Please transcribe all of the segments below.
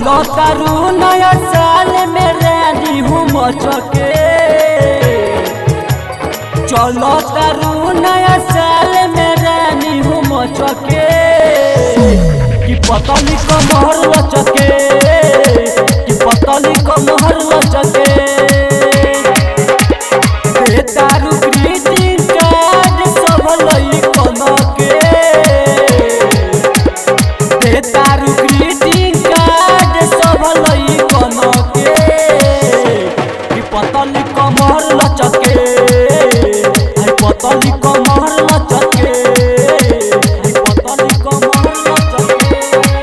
चलो तारू नया साल में रानी हूँ मचके चलो तारू नया साल में रानी हूँ मचके कि पतली कमर लचके कि पतली कमर लचके ए तारू ग्रीटिंग कार्ड सब लई कनके ए तारू ग्रीटिंग कार्ड सब लई कनके कि पतली कमर लचके आई पतली कमर लचके आई पतली कमर लचके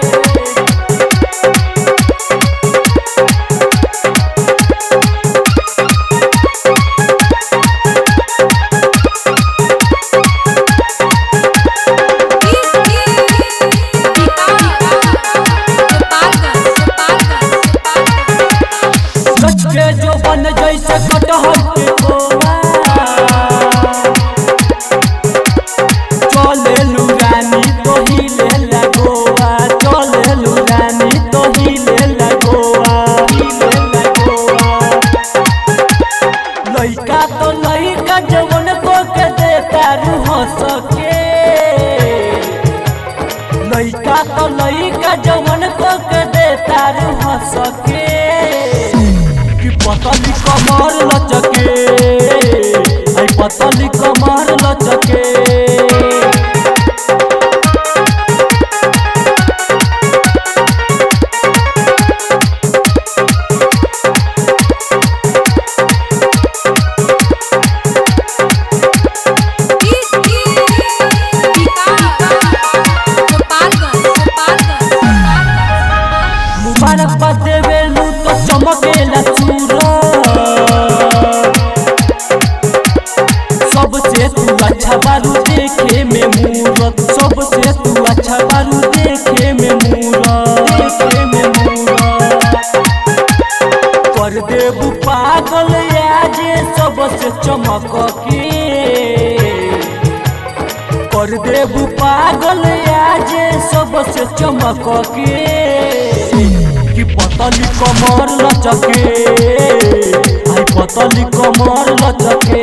सच के जो बन जैसे कटहर के कोवा चले लुरानी तो ही ले लगोवा चले लुरानी तो ही ले लगोवा ही ले लगोवा लइका तो लइका जवन को के देता रूह सके लइका तो लइका जवन को के देता रूह सके कि पतली कमर लचके आई पतली कमर लचके मुबारक बा देवेलू तो चमकेला सूरज सबसे तू अच्छा बारू देखे में मूरत सबसे तू अच्छा बारू देखे में मूरत देखे में मूरत कर देबू पागल आज सबसे चमक के कर देबू पागल आज सबसे चमक के कि पतली कमर लचके आई पतली कमर लचके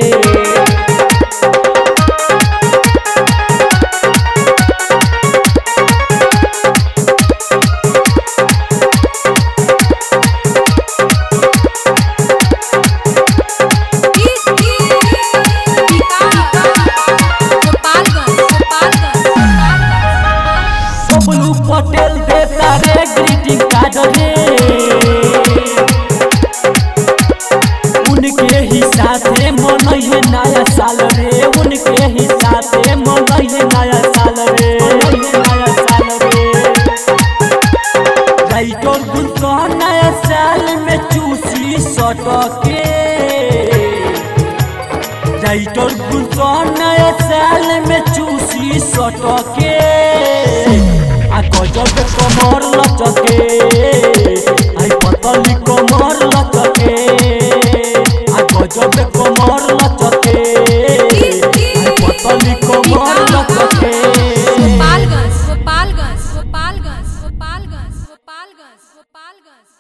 बबलू पटेल देता रे ग्रीटिंग कार्ड रे उनके ही साथे मनइहे नया साल रे उनके ही साथे मनइहे नया साल रे मनइहे नया साल रे राइटर गुलशन नया साल में चूसी सटके राइटर गुलशन नया साल में चूसी सटके आ गजब कमर लचके